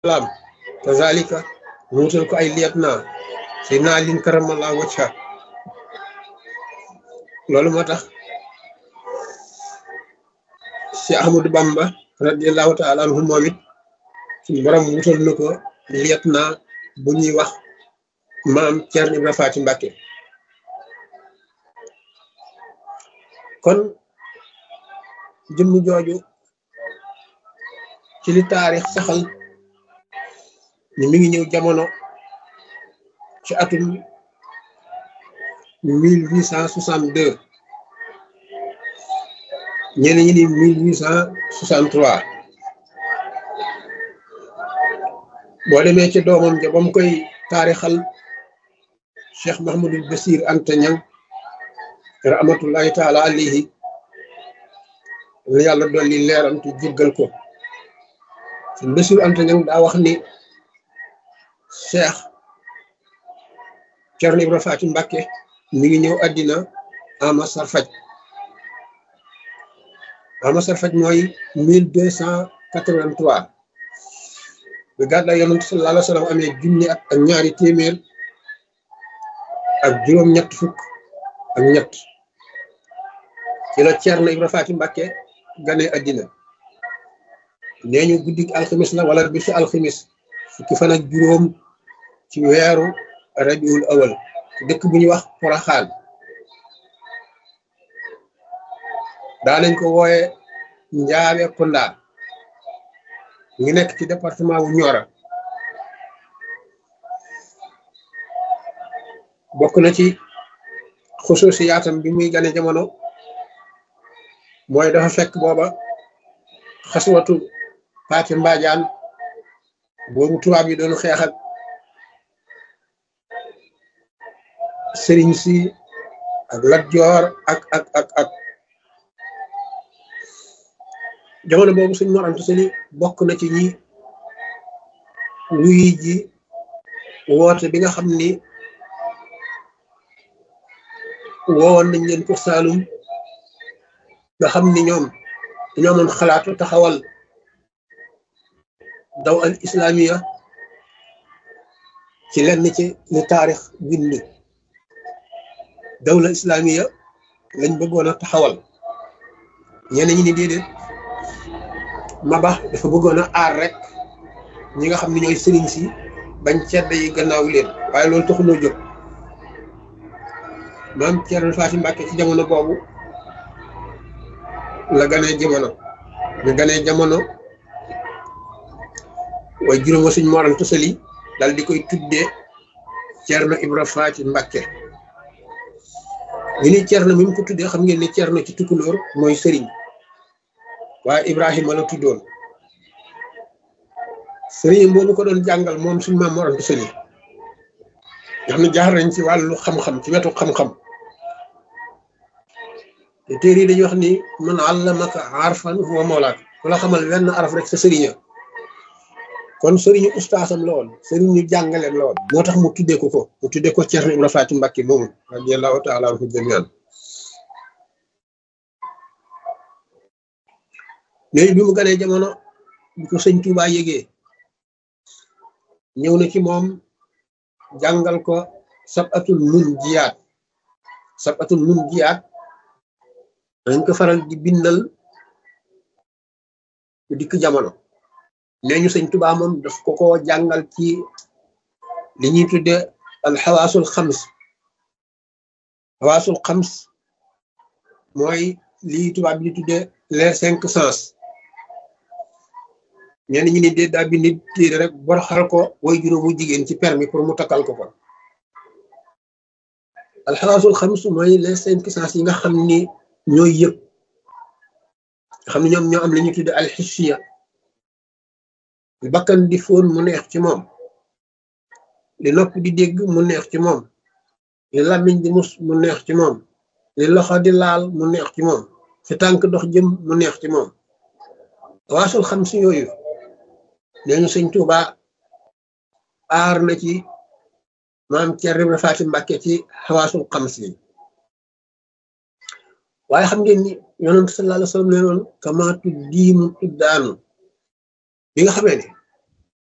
salaam kazalika mu wutal ko ay liet naa Seydina Alin karamallahu wajha loolu moo tax si Ahmadou Bamba radiallahu taala anhu moom it suñu borom wutal na ko liet naa bu ñuy wax maam Ceerno Ibra Faati Mbàkke kon jëmm jooju ci li taarix saxal ni mi ngi ñëw jamono ci atum mille huit cent soixante deux ñeneen ñi ni mille huit cent soixante trois boo demee ci doomam ja ba mu koy taarixal Cheikh Mahamadul Basir Anta Ñang rahmatullahi taala alayhi la yàlla dolli leeram te jéggal ko suñ Basir Anta Ñang daa wax ni Cheikh Cerno Ibra Faati Mbàkke mi ngi ñëw àddina ama sarfaj ama sarfaj mooy mille deux cent quatre-vingt-trois bi gàddaay yonent sallallahu alayhi wa sallam amee junni at ak ñaari téeméer ak juróom-ñett fukk ak ñett ci la Cerno Ibra Faati Mbàkke gane àddina nee ñu guddik alximis la wala bisu alximis fukki fan ak juróom ci weeru rabiul awal dëkk bu ñuy wax Poroxaan daa nañ ko wooye Njaawe Kunda ngi nekk ci département wu Nioro bokk na ci xusuusi yaatam bi muy gane jamono mooy dafa fekk booba xaswatu Paati Mbaajaan boobu tubaab yi doon xeex ak sëriñ si ak Lat Joor ak ak ak ak jamono boobu suñ Mor Anta Sali bokk na ci ñi wuy ji woote bi nga xam ni woowoon nañ leen ko Saalum nga xam ni ñoom dañoo amoon xalaatu taxawal daw al islamiya ci lenn ci li taarix bind dawla islamiya lañ bëggoon a taxawal ñeneen ñi ni déedéet Maba dafa bëggoon a aar rek ñi nga xam ne ñooy sëriñ si bañ cedda yi gannaaw leen waaye loolu taxuloo jóg maam Cerno Faati Mbàkke ci jamono boobu la ganee jamono ñu ganee jamono waaye juróom wa suñ Mor Anta Sali dal di koy tuddee Cerno Ibra Faati Mbàkke ñu ni Cerno mi mu ko tuddee xam ngeen ni Cerno ci tukulóor mooy sëriñ waaye Ibrahima la tuddoon sëriñ boobu ko doon jàngal moom suñ maam Mor Anta Sali nga xam ne jaar nañ ci wàllu xam-xam ci wetu xam-xam te téere yi dañuy wax ni man allamaka arfan huwa mawlaak ku la xamal wenn araf rek sa sëriña kon sëriñu ustaasam la woon sëriñu jàngaleem la woon moo tax mu tuddee ko ko mu tuddee ko Cerno Ibra Faati Mbàkke moomu radiyallahu taala anhu jamian léegi bi mu ganee jamono bi ko sëñ Tuubaa yégee ñëw na ci moom jàngal ko sabatul mun jiyaat sabatul mun jiyaat dañ ko faral di bindal bu dikk jamono nee ñu sëñ Tuubaa moom daf ko ko jàngal ci li ñuy tudde al xawaasul xams xawaasul xams mooy lii tubaab bi di tudde les cinq sens ñenn ñi ni dee daa bi nit téere rek bor xal ko way juróomu jigéen ci permis pour mu takkal ko ko al xawaasul xams mooy les cinq sens yi nga xam ni ñooy yëg xam ne ñoom ñoo am la ñuy tudde al xissiya li bakkan di fóon mu neex ci moom li nopp di dégg mu neex ci moom li làmmiñ di mus mu neex ci moom li loxo di laal mu neex ci moom fi tànk dox jëm mu neex ci moom waasul xam si yooyu nee ñu sëñ Tuuba aar na ci maam Cerno Ibra Faati Mbàkke ci xawaasul xam si waaye xam ngeen ni yonent sallallahu alayhi wa sallam nee noon kamaatu diimu tuddaanu bi nga xamee ne